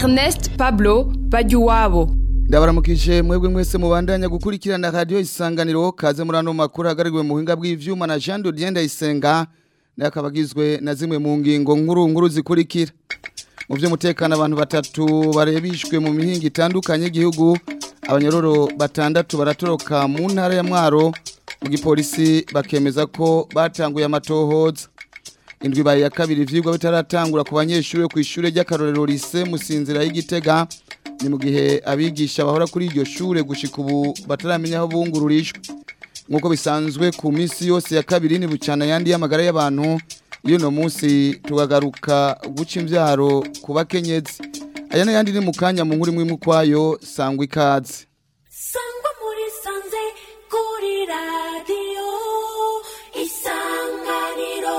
Ernest Pablo Bajuwabo ndabaramukije mwebwe mwese mubandanya gukurikirana radio isanganiro kaze muri ano makuru hagarigwe mu buhinga bw'ivyuma na Jean Dodien Ndayisenga nakabagizwe na zimwe mu ngingo nkuru nkuru zikurikira mu vy'umutekano abantu batatu barebishwe mu mihinga itandukanye y'igihugu abanyororo batandatu baratoroka mu ntara ya Mwaro mu gipolisi bakemeza ko batanguye amatohoza indwi baye ya kabiri ivyigwa bitaratangura ku banyeshure ku ishure ry'akarorero lise musinzira y'igitega ni mu gihe abigisha bahora kuri iryo shure gushika ubu bataramenya aho bungururishwe nk'uko bisanzwe ku minsi yose ya kabiri ni bucana yandi y'amagara y'abantu iyo no munsi tugagaruka guca imvyaro ku bakenyezi aya n'ayandi ni mu kanya mu nkuru imwe imwe ukwayo sangwa ikaze sangwa muri sanze kuri radiyo isanganiro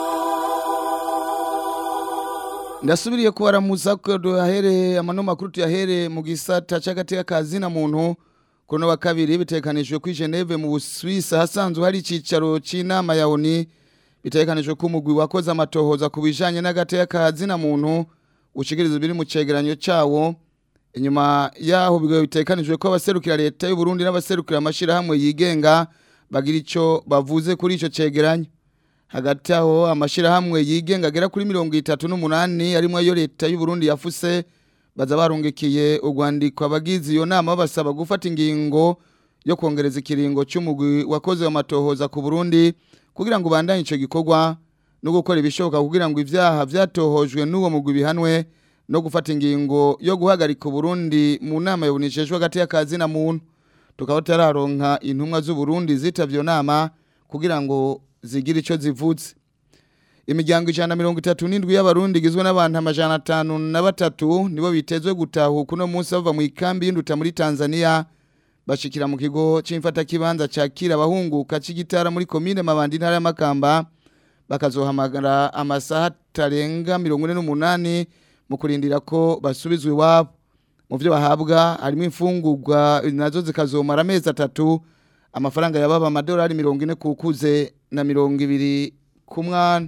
ndasubiriye kubaramuza ko duhahere amano makuru tuyahere mu gisata c'agateka kazina muntu kuno wa kabiri bitekanijwe kuri Geneve mu Busuwisi hasanzwe hari icicaro c'inama ya ONU bitekanijwe ko umugwi wakoze amatohoza ku bijanye n'agateka kazina muntu ushikiriza biri mu cegeranyo cawo inyuma yaho bigo bitekanijwe ko abaserukira leta y'u Burundi n'abaserukira amashirahamwe yigenga bagira ico bavuze kuri ico cegeranyo hagati aho amashirahamwe yigenga agera kuri mirongo itatu n'umunani arimo ayo leta y'u Burundi yafuse baza barungikiye urwandiko abagize iyo nama basaba gufata ingingo yo kongereza ikiringo cy'umugwi wakoze amatohoza ku Burundi kugira ngo bandanye ico gikorwa no gukora ibishoboka kugira ngo ivyaha vyatohojwe n'uwo mugwi bihanwe no gufata ingingo yo guhagarika Burundi mu nama yabunishejwe hagati y'akazi na muntu tukaba tararonka intumwa z'u Burundi zitavyo nama kugira ngo zigira ico zivuze imiryango ijana na mirongo itatu n'indwi y'abarundi igizwe n'abantu amajana atanu na batatu nibo bitezwe gutahuka uno munsi bava mu ikambi y'induta muri tanzania bashikira mu kigo c'imfatakibanza cakira abahunguka c'igitara muri komine mabandi intara y'amakamba bakazohamagara amasaha atarenga mirongo ine n'umunani mu kurindira ko basubizwa iwabo mu vyo bahabwa harimo imfungurwa nazo zikazomara amezi atatu amafaranga yababa amadolari mirongo ine kukuze na mirongo ibiri ku mwana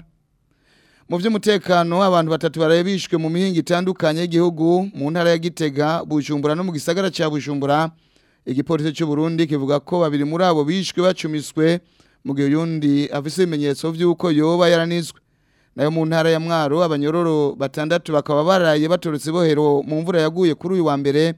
mu by'umutekano abantu batatu barebishwe mu mihinga itandukanye y'igihugu mu ntara ya Gitega Bujumbura no mu gisagara cya Bujumbura igipolisi cy'u Burundi kivuga ko babiri muri abo bishwe bacumiswe mu gihe yundi afise ibimenyetso by'uko yoba yaranizwe nayo mu ntara ya Mwaro abanyororo batandatu bakaba baraye batorotse bohero mu mvura yaguye kuri uyu wa mbere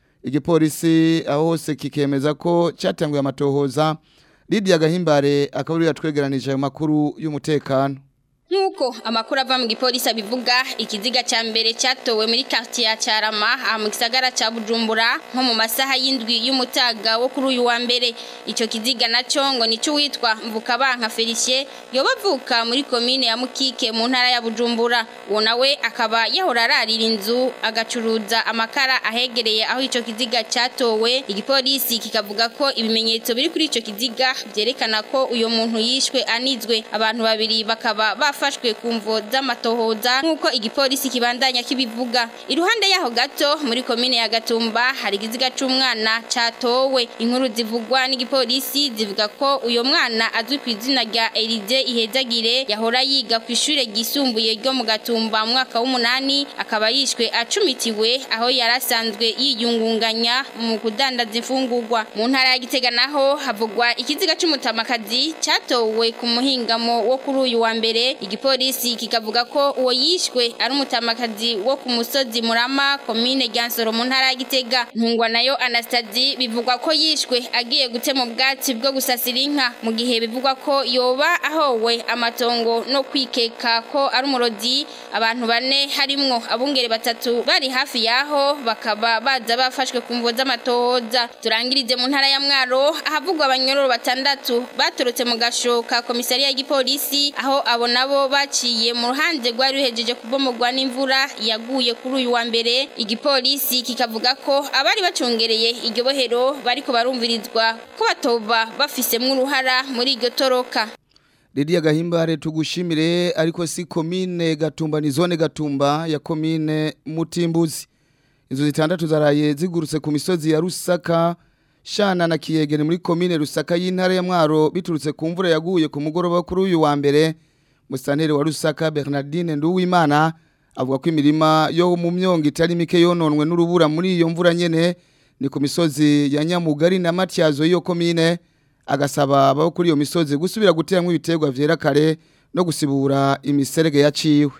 igipolisi aho hose kikemeza ko cyatanguye amatohoza Lydia Gahimbare akaba ari yatwegeranije ayo makuru y'umutekano Nkuko amakuru ava mu gipolisi abivuga ikiziga ca mbere cyatowe muri quartier ya Carama aha mu gisagara ca Bujumbura nko mu masaha y'indwi y'umutaga wo kuri uyu wa mbere ico kiziga naco ngo nico witwa Mvukabanka Felicien yobavuka muri commune ya Mukike mu ntara ya Bujumbura uwo nawe akaba yahora ararira inzu agacuruza amakara ahegereye aho ico kiziga cyatowe igipolisi kikavuga ko ibimenyetso biri kuri ico kiziga byerekana ko uyo muntu yishwe anizwe abantu babiri bakaba baf bafashwe ku mvo z'amatohoza nk'uko igipolisi kibandanya kibivuga iruhande yaho gato muri komine ya Gatumba hari igiziga c'umwana catowe inkuru zivugwa n'igipolisi zivuga ko uyo mwana azwi ku izina rya Elide Ihezagire yahora yiga ku ishure ryisumbuye ryo mu Gatumba mu mwaka w'umunani akaba yishwe acumitiwe aho yarasanzwe yiyungunganya mu kudandaza imfungurwa mu ntara ya Gitega naho havugwa ikiziga c'umutamakazi catowe ku muhingamo wo kuri uyu wa mbere igipolisi kikavuga ko uwo yishwe ari umutamakazi wo ku musozi murama komine Ryansoro mu ntara ya Gitega ntungwa nayo Anastasie bivugwa ko yishwe agiye gutema ubwatsi bwo gusasira inka mu gihe bivugwa ko yoba ahowe amatongo no kwikeka ko ari umurozi abantu bane harimwo abungere batatu bari hafi yaho bakaba baza bafashwe ku mvo z'amatohoza turangirize mu ntara ya Mwaro ahavugwa abanyororo batandatu baturutse mu gashoka komisariya y'igipolisi aho abo nabo baciye mu ruhande rwari ruhejeje kubomogwa n'imvura yaguye kuri uyu wa mbere igipolisi kikavuga ko abari bacungereye iryo bohero bariko barumvirizwa ko batoba bafisemwo uruhara muri iryo toroka Lydia Gahimbare tugushimire ariko si komine Gatumba ni zone Gatumba ya komine Mutimbuzi inzu zitandatu zaraye zigurutse ku misozi ya Rusaka Shana na Kiyegere muri komine Rusaka y'intara ya Mwaro biturutse ku mvura yaguye ku mugoroba kuri uyu wa mbere Musantere wa Rusaka Bernardine Nduwimana avuga ko imirima yo mu myongo itari mike yononwe n'urubura muri iyo mvura nyene ni ku misozi ya Nyamugari na Matyazo iyo komine agasaba abo kuri iyo misozi gusubira guteramwo ibiterwa vyera kare no gusibura imiserege yaciwe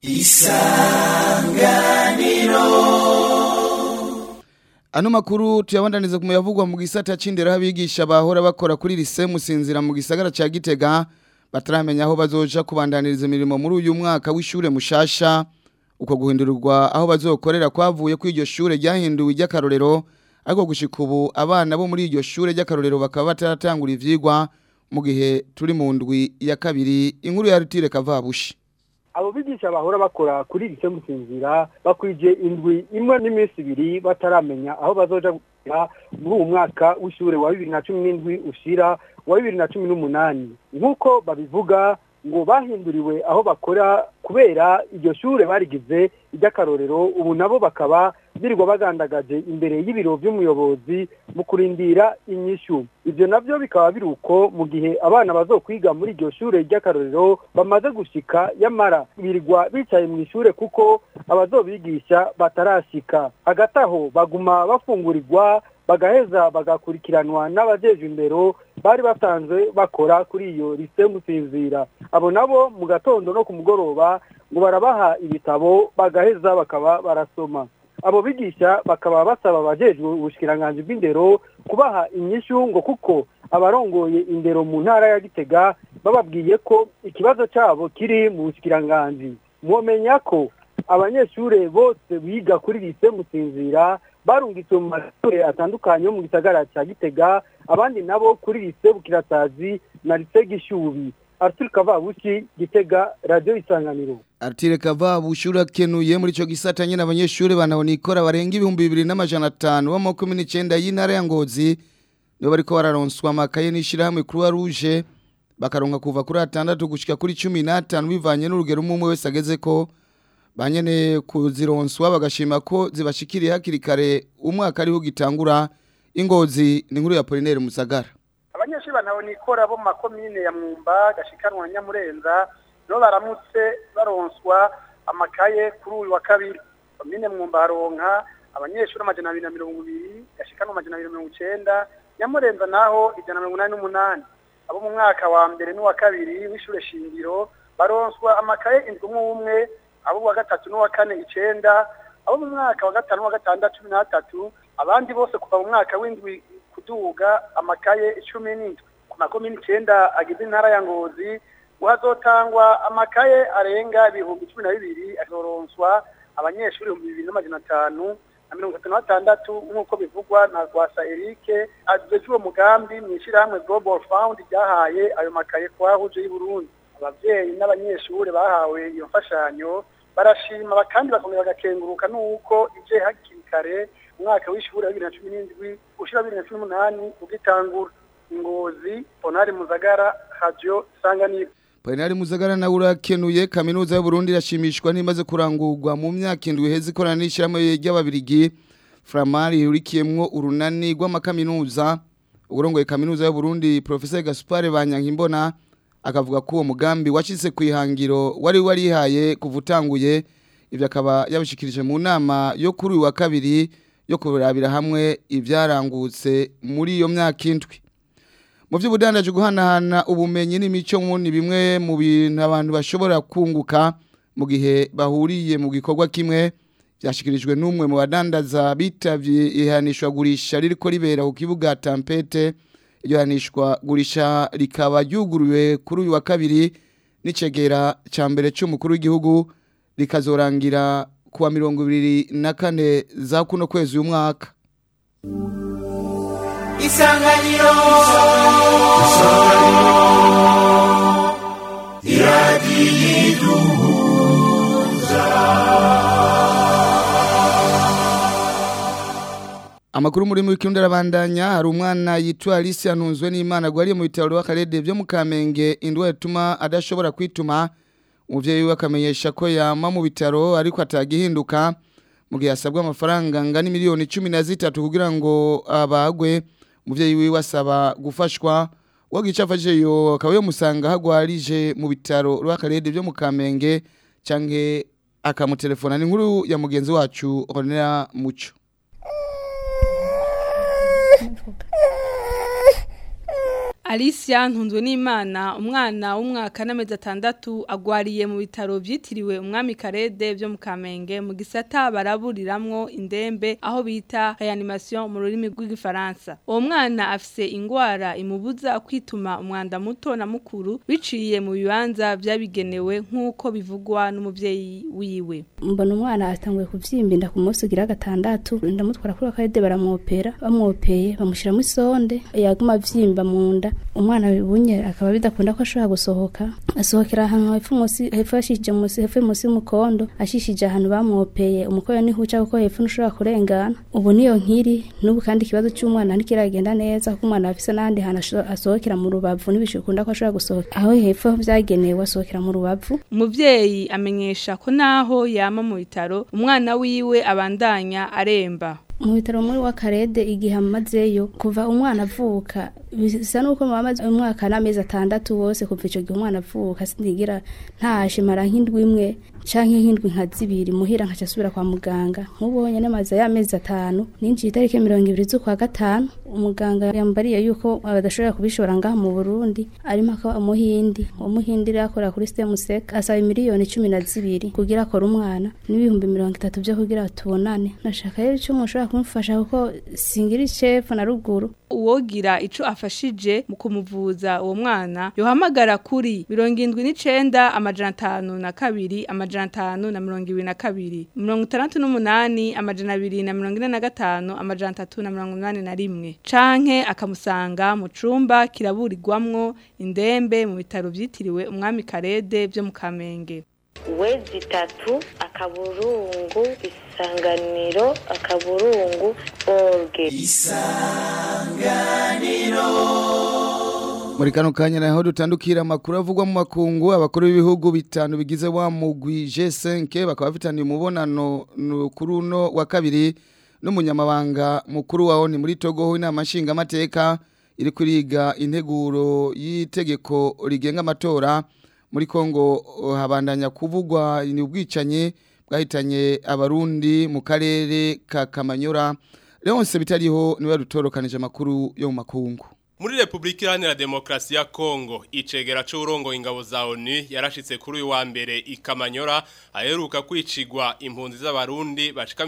Ano makuru tuyabandaniza kumuyavugwa mu gisata c'indero abigisha bahora bakora kuri lise musinzira mu gisagara ca Gitega bataramenya aho bazoja kubandaniriza imirimo muri uyu mwaka w'ishure mushasha uko guhindurirwa aho bazokorera kwavuye ko iryo shure ryahinduwe ry'akarorero ariko gushika ubu abana bo muri iryo shure ry'akarorero bakaba bataratangura ivyigwa mu gihe turi mu ndwi ya kabiri inkuru ya Rutire Kavabushi abo bigisha bahora bakora kuri iri musinzira bakwije indwi imwe n'iminsi ibiri bataramenya aho bazoja gukora muri uwo mwaka w'ishure wa bibiri na cumi n'indwi ushira wa bibiri na cumi n'umunani nk'uko babivuga ngo bahinduriwe aho bakora kubera iryo shure barigize iry'akarorero ubu nabo bakaba birirwa bagandagaje imbere y'ibiro by'umuyobozi mu kurindira inyishu ibyo nabyo bikaba biri uko mu gihe abana bazokwiga muri iryo shure ry'akarorero bamaze gushika yamara birirwa bicaye mu ishure kuko abazobigisha batarashika hagati aho baguma bafungurirwa bagaheza bagakurikiranwa n'abajeje imbero bari basanzwe bakora kuri iyo lise musinzira abo nabo mu gatondo no ku mugoroba ngo barabaha ibitabo bagaheza bakaba barasoma abo bigisha bakaba basaba abajejwe ubushikiranganji bw'indero kubaha inyishu ngo kuko abarongoye indero mu ntara ya gitega bababwiye ko ikibazo cyabo kiri mu bushikiranganji mwomenya ko abanyeshure bose biga kuri lise musinzira barungitswe mu mashuri atandukanye yo mu gisagara cya gitega abandi nabo kuri lise bukirasazi na lise gishubi arthur kavabushi gitega radiyo isanganiro Artire Kavabushi urakenuye muri ico gisata nyene abanyeshure banabona ikora barenga ibihumbi bibiri n'amajana atanu bo mu kumi n'icenda y'intara ya Ngozi nibo bariko bararonswa amakaye n'ishirahamwe Croix Rouge bakaronka kuva kuri atandatu gushika kuri cumi n'atanu bivanye n'urugero umwe umwe wese agezeko banyene kuzironswa bagashima ko zibashikiriye hakiri kare umwaka ariho gitangura ingozi ni nkuru ya Polinaire Musagara abanyeshuri banabona ikora bo mu makomine ya mwumba gashikanwa na nyamurenza nibo baramutse baronswa amakaye kuri uyu wa kabiri komine mwumba haronka abanyeshuri amajana abiri na mirongo ibiri gashikanwa amajana abiri na mirongo icenda nyamurenza naho ijana na mirongo inani n'umunani abo mu mwaka wa mbere n'uwa kabiri w'ishure shingiro baronswa amakaye indwi umwe umwe abo wa gatatu n'uwa kane icenda abo mu mwaka wa gatanu n'uwa gatandatu cumi n'atatu abandi bose kuva mu mwaka w'indwi kuduga amakaye icumi n'indwi ku makomine icenda agize intara ya ngozi ngo hazotangwa amakaye arenga ibihumbi cumi na bibiri azoronswa abanyeshuri ibihumbi bibiri n'amajana atanu na mirongo itatu na batandatu nk'uko bivugwa na rwasa erike ajeje uwo mugambi mu ishyirahamwe global fund ryahaye ayo makaye kwa huje y'uburundi abavyeyi n'abanyeshuri bahawe iyo mfashanyo barashima kandi bakongera bagakenguruka n'uko ije hakiri kare umwaka w'ishuri wa bibiri na cumi n'indwi ushira bibiri na cumi n'umunani ugitangura ingozi ponari muzagara radio isanganiro Polinaire Muzagara na urakenuye kaminuza y'u Burundi irashimishwa n'imaze kurangurwa mu myaka indwi hezi korana n'ishyirahamwe ry'ababirigi Framari yurikiyemwo urunani rw'amakaminuza urongoye kaminuza y'u Burundi Professor Gaspard Banyankimbona akavuga ko uwo mugambi washize ku ihangiro wari warihaye kuva utanguye ibyo akaba yabishikirije mu nama yo kuri uyu wa kabiri yo kurabira hamwe ibyarangutse muri iyo myaka indwi mu by'ubudandaji guhanahana ubumenyi n'imico ni bimwe mu bintu abantu bashobora kunguka mu gihe bahuriye mu gikorwa kimwe byashyikirijwe n'umwe mu badandaza bitabye ihanishwa gurisha ririko ribera ku kibuga tampete iryo hanishwa gurisha rikaba ryuguriwe kuri uyu wa kabiri n'icegera cya mbere cy'umukuru w'igihugu rikazorangira kuwa mirongo ibiri na kane za kuno kwezi uyu mwaka isanganiro Amakuru muri mu kirundi arabandanya hari umwana yitwa Alice yanunzwe n'Imana gwariye mu bitaro w'akarede byo mu Kamenge indwa yatuma adashobora kwituma umuvyeyi we akamenyesha ko yama mu bitaro ariko atagihinduka mu gihe asabwa amafaranga ngani miliyoni 13 kugira ngo abagwe umuvyeyi wiwe asaba gufashwa uwo gicafashije yo akaba yo musanga hagwarije mu bitaro rw'akarede byo mu Kamenge canke akamutelefona ni nkuru ya mugenzi wacu Honera Muco Alicia ntunzwe n'Imana umwana w'umwaka n'amezi atandatu agwariye mu bitaro byitiriwe umwami Karede byo mu Kamenge mu gisata baraburiramwo indembe aho bita reanimation mu rurimi rw'igifaransa uwo mwana afise ingwara imubuza kwituma umwanda muto na mukuru biciye mu bibanza byabigenewe nk'uko bivugwa n'umuvyeyi wiwe mbona umwana atanguye kuvyimba inda ku munsi ugira gatandatu ndamutwara kuri akarede baramwopera bamwopeye bamushyiramo isonde yaguma avyimba mu nda umwana bunye akaba bidakunda ko ashobora gusohoka asohokera ahantu hepfo munsi hepfo yashishije munsi hepfo munsi y'umukondo ashishije ahantu bamwopeye umukoyo nihuca kuko hepfo ntushobora kurengana ubu niyo nkiri n'ubu kandi ikibazo cy'umwana ntikiragenda neza kuko umwana afise n'ahandi hantu asho- asohokera mu rubavu n'ibishikunda ko ashobora gusohoka aho hepfo byagenewe asohokera mu rubavu umuvyeyi amenyesha ko naho yama mu bitaro umwana wiwe abandanya aremba mu bitaro muri wakarede igihe amazeyo kuva umwana avuka bisa nuko mamaze umwaka n'amezi atandatu wose kuva ico gihe umwana avuka sindigira ntashimara nk'indwi imwe canke nk'indwi nka zibiri muhira nkaca asubira kwa muganga nk'ubu honyene maze y'amezi atanu ninjiye itariki mirongo ibiri z'ukwa gatanu umuganga yambariye yuko badashobora kubishora ngaha mu burundi arimo akaba umuhindi uwo muhindi rero akorera kuri stemusek asaba miliyoni cumi na zibiri kugira akore umwana n'ibihumbi mirongo itatu vyo kugira tubonane nashaka rero ico mushobora kumufasha kuko singira icefu na ruguru uwogira ico afashije mu kumuvuza uwo mwana yohamagara kuri mirongo indwi n'icenda amajana atanu na kabiri amajana atanu na mirongo ibiri na kabiri mirongo itandatu n'umunani amajana abiri na mirongo ine na gatanu amajana atatu na mirongo inani na rimwe canke akamusanga mu cumba kiraburirwamwo indembe mu bitaro vyitiriwe umwami karede vyo mu kamenge wezi itatu akaburungu isanganiro akaburungu orge muri kano kanya naho dutandukira amakuru avugwa mu makungu abakuru b'ibihugu bitanu bigize wa mugwi G5 bakaba bafitaniye umubonano nu- kuri uno wa kabiri n'umunyamabanga mukuru waho ni muri Togo inama nshinga amateka iri kuriga integuro y'itegeko rigenga amatora muri Kongo oh, habandanya kuvugwa ni ubwicanye bwahitanye abarundi mu karere ka Kamanyora Leonce bitariho niwe rutorokanije amakuru yo mu makungu Muri Republika Iharanira Demokarasi ya Kongo, icegera c'urongo ingabo za ONU yarashitse kuri uyu wa mbere ikamanyora aheruka kwicigwa impunzi z'abarundi bashika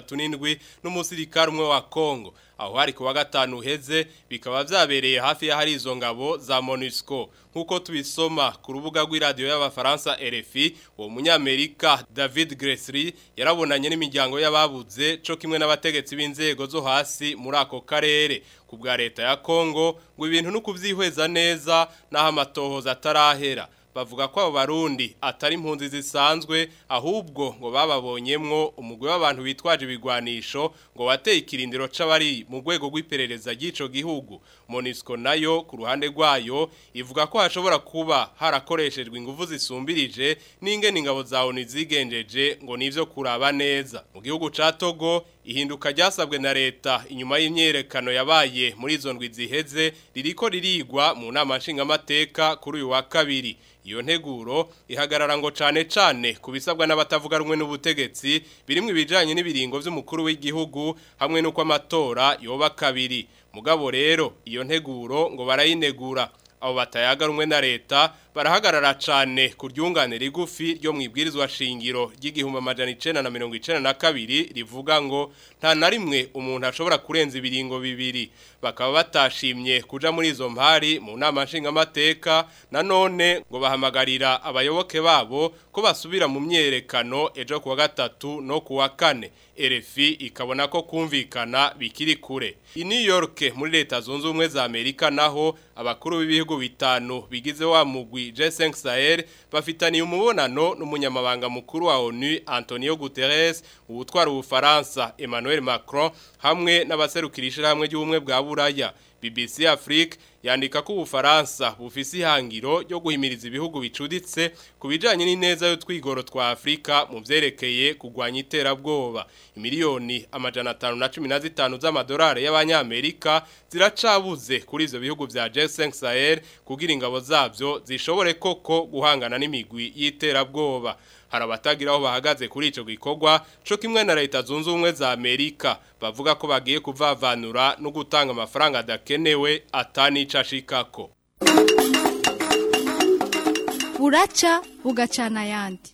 37 n'umusirikare umwe wa Kongo. Aho hari kuwa gatanu uheze bikaba vyabereye hafi ya hari izo ngabo za MONUSCO. Nkuko tubisoma ku rubuga rw'iradio y'abafaransa RFI, uwo munyamerika David Gressry yarabonanye n'imiryango y'ababuze co kimwe n'abategetsi b'inzego zo hasi muri ako karere ku bwa leta ya Kongo ngo ibintu no kuvyihweza neza naho amatohoza atarahera bavuga ko abo barundi atari impunzi zisanzwe ahubwo ngo bababonyemwo umugwi w'abantu bitwaje ibigwanisho ngo wateye ikirindiro c'abari mu rwego rw'iperereza ry'ico gihugu Monisco nayo ku ruhande rwayo ivuga ko hashobora kuba harakoreshejwe ingufu zisumbirije n'ingene ingabo za ONU zigenjeje ngo nivyo kuraba neza mu gihugu ca Togo ihinduka ryasabwe na leta inyuma y'imyerekano yabaye muri izo ndwi ziheze ririko ririgwa mu nama nshingamateka kuri uyu wa kabiri iyo nteguro ihagarara ngo cane cane kubisabwa n'abatavuga rumwe n'ubutegetsi birimwe ibijanye n'ibiringo vy'umukuru w'igihugu hamwe n'uko amatora yoba kabiri mugabo rero iyo nteguro ngo barayinegura abo batayaga rumwe na leta barahagarara cane ku ryungane rigufi ryo mwibwirizwa shingiro ry'igihumbi amajana icenda na mirongo icenda na kabiri rivuga ngo nta na rimwe umuntu ashobora kurenza ibiringo bibiri bakaba batashimye kuja muri izo mpari mu nama nshingamateka nanone ngo bahamagarira abayoboke babo ko basubira mu myerekano ejo kuwa gatatu no kuwa kane RFI ikabona ko kumvikana bikiri kure i New York muri leta zunze ubumwe za Amerika naho abakuru b'ibihugu bitanu bigize wa mugwi G5 Sahel bafitaniye umubonano n'umunyamabanga mukuru wa ONU Antonio Guterres ubutwara ubufaransa Emmanuel Macron hamwe n'abaserukirishira hamwe y'ubumwe bwa Buraya BBC Afrique yandika ko ubufaransa bufise ihangiro ryo guhimiriza ibihugu bicuditse ku bijanye n'ineza yo twigoro twa Afrika mu vyerekeye kugwanya iterabwoba imiliyoni amajana atanu na cumi na zitanu z'amadolari y'abanyamerika ziracabuze kuri ivyo bihugu vya G5 Sahel kugira ingabo zavyo zishobore koko guhangana n'imigwi y'iterabwoba hari abatagira aho bahagaze kuri ico gikorwa co kimwe na leta zunze ubumwe za Amerika bavuga ko bagiye kuvavanura no gutanga amafaranga adakenewe atanica ashikako buraca bugacana ayandi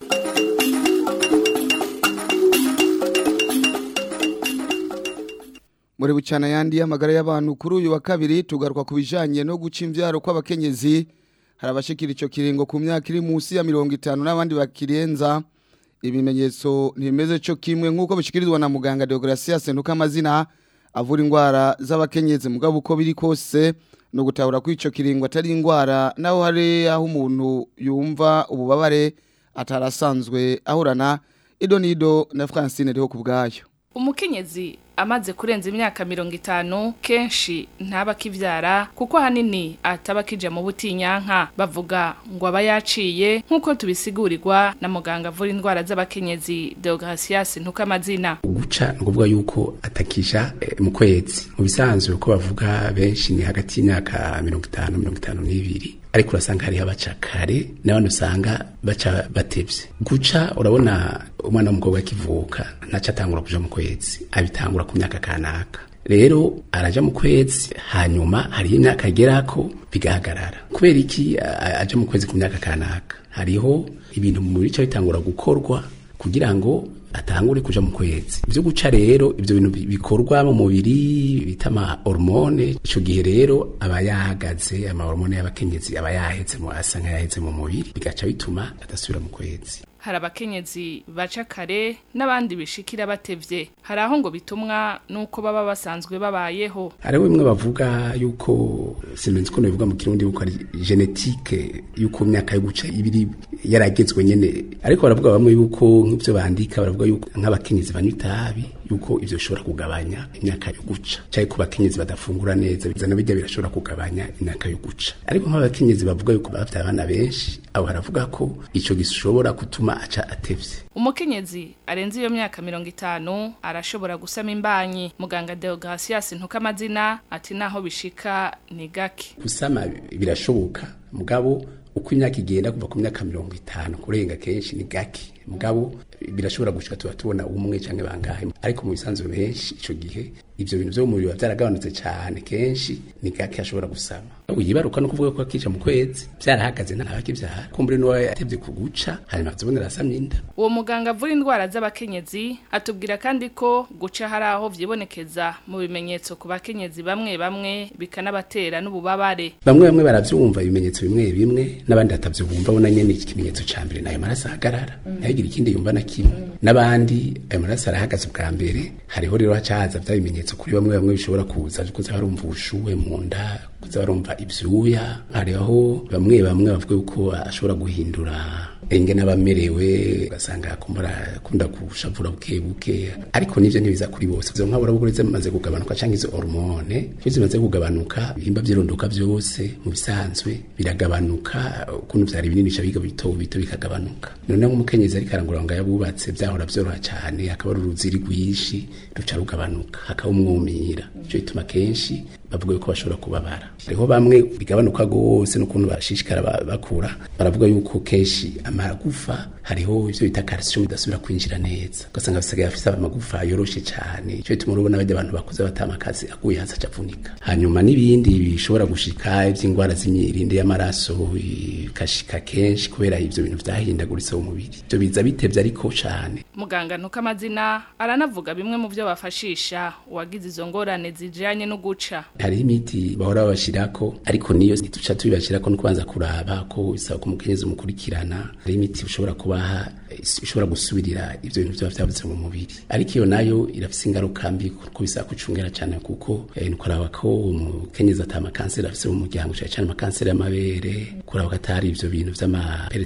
muri bucana yandi y'amagara y'abantu kuri uyu wa kabiri tugaruka ku bijanye no guca imvyaro kw'abakenyezi hari abashikira ico kiringo ku myaka iri munsi ya mirongo itanu n'abandi bakirenza ibimenyetso ntibimeze co kimwe nk'uko bishikirizwa na muganga Deogracia Sentuka amazina avura indwara z'abakenyezi mugabo uko biri kose no gutahura ko ico kiringo atari indwara naho hari aho umuntu yumva ububabare atarasanzwe ahorana idonido na Francine riho kubgayo umukenyezi amaze kurenza imyaka mirongo itanu kenshi ntaba akivyara kuko ahanini ataba akija mu butinyanka bavuga ngo aba yaciye nk'uko tubisigurirwa na muganga avura indwara z'abakenyezi Deogracias Ntukamazina guca ni ukuvuga yuko atakisha eh, mu kwezi mu bisanzwe uko bavuga benshi ni hagati y'imyaka mirongo itanu mirongo itanu n'ibiri ariko urasanga hariho abaca kare n'abandi usanga baca batevye guca urabona umwana w'umukobwa akivuka ntaco atangura kuja mu kwezi abitangura ku myaka kanaka rero araja mu kwezi hanyuma hariho imyaka agerako bigahagarara kubera iki a- aja mu kwezi ku myaka kanaka hariho ibintu mu mubiri ca bitangura gukorwa kugira ngo atangure kuja mu kwezi ivyo guca rero ivyo bintu bi- bikorwa mu mubiri bita ama hormone ico gihe rero aba yahagaze ama hormone y'abakenyezi aba yaheze mu asa nk'ayaheze mu mubiri bigaca bituma adasubira mu kwezi hari abakenyezi baca kare n'abandi bishikira batevye hari aho ngo bitumwa n'uko baba basanzwe babayeho hariho bimwe bavuga yuko sinzi ko bivuga mu kirundi yuko ari genetike yuko imyaka yo guca ibiri yaragezwe nyene ariko baravuga bamwe yuko nk'ivyo bandika baravuga yuko nk'abakenyezi banywa itabi yuko ivyo bishobora kugabanya imyaka yo guca canke ku bakenyezi badafungura neza bizana bijya birashobora kugabanya imyaka yo guca ariko nk'abakenyezi bavuga yuko bafite abana benshi abo baravuga ko ico gishobora gutuma aca atevye umukenyezi arenze iyo myaka mirongo itanu arashobora gusama imbanyi muganga Deogracias Ntukamazina ati naho bishika ni gake gusama birashoboka mugabo uko imyaka igenda kuva ku myaka mirongo itanu kurenga kenshi ni gake mugabo birashobora gushika tuba tubona umwe canke bangahe ariko mu bisanzwe benshi ico gihe ivyo bintu vyo mu mubiri biba vyaragabanutse cane kenshi ni gake ashobora gusama yibaruka no kuvuga ko akija mu kwezi vyarahagaze ntabakivyara kumbure n'uwo yatevye kuguca hanyuma azobonera asamye inda uwo muganga avura indwara z'abakenyezi atubwira kandi ko guca hari aho vyibonekeza mu bimenyetso ku bakenyezi bamwe bamwe bikanabatera n'ububabare bamwe bamwe baravyumva ibimenyetso bimwe bimwe n'abandi batavyumva bona nyene ikimenyetso ca mbere nayo maraso ahagarara ntihagire ikindi yumva na kimwe n'abandi ayo maraso arahagaze ubwa mbere hariho rero hacahaza vya bimenyetso kuri bamwe bamwe bishobora kuza kuza barumva ubushuhe mu nda kuza barumva ivyuya hariho bamwe bamwe bavuga yuko ashobora guhindura enge n'abamerewe ugasanga kumbura akunda gushavura buke buke ariko nivyo ntibiza kuri bose izo nkabura bukuri zimaze kugabanuka canke izo hormone iyo zimaze kugabanuka ibihimba vy'irondoka vyose mu bisanzwe biragabanuka ukuntu vyari binini ca biga bito bito bikagabanuka none nk'umukenyezi ariko arangura ngo yabubatse vyahora vyoroha cane hakaba ari uruziri rwinshi ruca rugabanuka hakaba umwumira ico bituma kenshi bavuga yuko bashobora kubabara hariho bamwe bigabanuka gose n'ukuntu bashishikara ba- bakura baravuga yuko kenshi amagufa hariho ivyo bita calcium idasubira kwinjira neza ugasanga basigaye afise amagufa yoroshe cane ico bituma urabona bajya abantu bakuze batamakazi aguye hasi acavunika hanyuma n'ibindi bishobora gushika ivy'ingwara z'imyirinde y'amaraso bikashika kenshi kubera ivyo bintu vyahindaguritse mu mubiri ivyo biza bitevye ariko cane muganga Ntukamazina aranavuga bimwe mu vyo bafashisha uwagize izo ngorane zijanye no guca hariho imiti bahora babashirako ariko niyo ntituca tubibashirako no kubanza kuraba ko bisaba ko umukenyezi umukurikirana hari imiti ushobora kubaha is- ishobora gusubirira ivyo bintu vyaba vyabuze mu mubiri ariko iyo nayo irafise ingaruka mbi kuko bisaba kucungera cane kuko eh, ni kuraba ko umukenyezi ata amakanseri afise mu muryango cane cane amakanseri y'amabere kuraba ko atari ivyo bintu vy'amaperetanse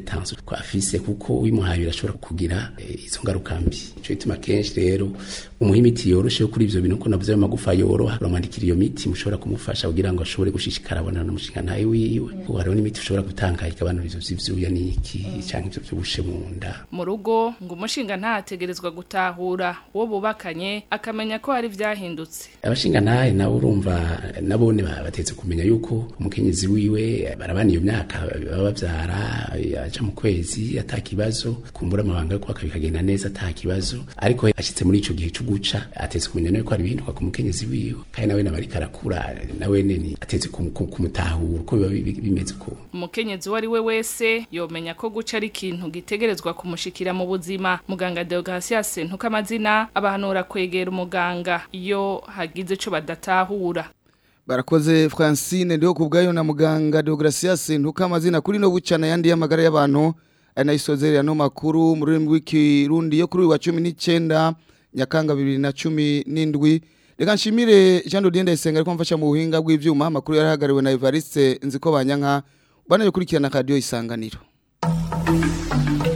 ko afise kuko uyimuhaye birashobora kugira eh, izo ngaruka mbi ico gituma kenshi rero umuha imiti yoroshe yo kuri ivyo bintu ko navuze ayo magufa yoroha uramwandikira iyo miti mushobora kumufasha kugira ngo ashobore gushishikara abonana n'umushinga ntawe wiwe kuko hariho n'imiti ushobora gutanga igabanura ivyo vy'ivyuya n'iki canke ivyo vy'ubushe mu nda mu rugo ngo umushinga ntategerezwa gutahura uwo bubakanye akamenya ko hari vyahindutse abashinga ntahe nabo urumva nabone ba- batetse kumenya yuko umukenyezi wiwe barabana iyo myaka baba bavyara aja mu kwezi ata kibazo kumbura amabanga yo kubaka bikagenda neza ata kibazo ariko ashitse muri ico gihe co guca atetse kumenya nawe ko hari ibihinduka ku mukenyezi wiwe kandi nawe nawe ariko arakura nawe neni atetse kum- kum- kumutahura uko biba bi- bimeze uko umukenyezi uwo ari we wese yomenya ko guca ari ikintu gitegerezwa kumushikira mu buzima muganga deogasias ntuko amazina abahanura kwegera umuganga iyo hagize ico badatahura barakoze francine ndiho ku bwayo na muganga deogratias ntuka amazina kuri no bucana yandi y'amagara y'abantu ari nayo isozerera no makuru mu rurimi rw'ikirundi yo kuri uyu wa cumi n'icyenda nyakanga bibiri na cumi n'indwi reka nshimire jean dodienne ndayisenga ariko mfasha mu buhinga bw'ibyuma amakuru yarahagarariwe na evariste nziko banyanka banayo kurikirana radiyo isanganiro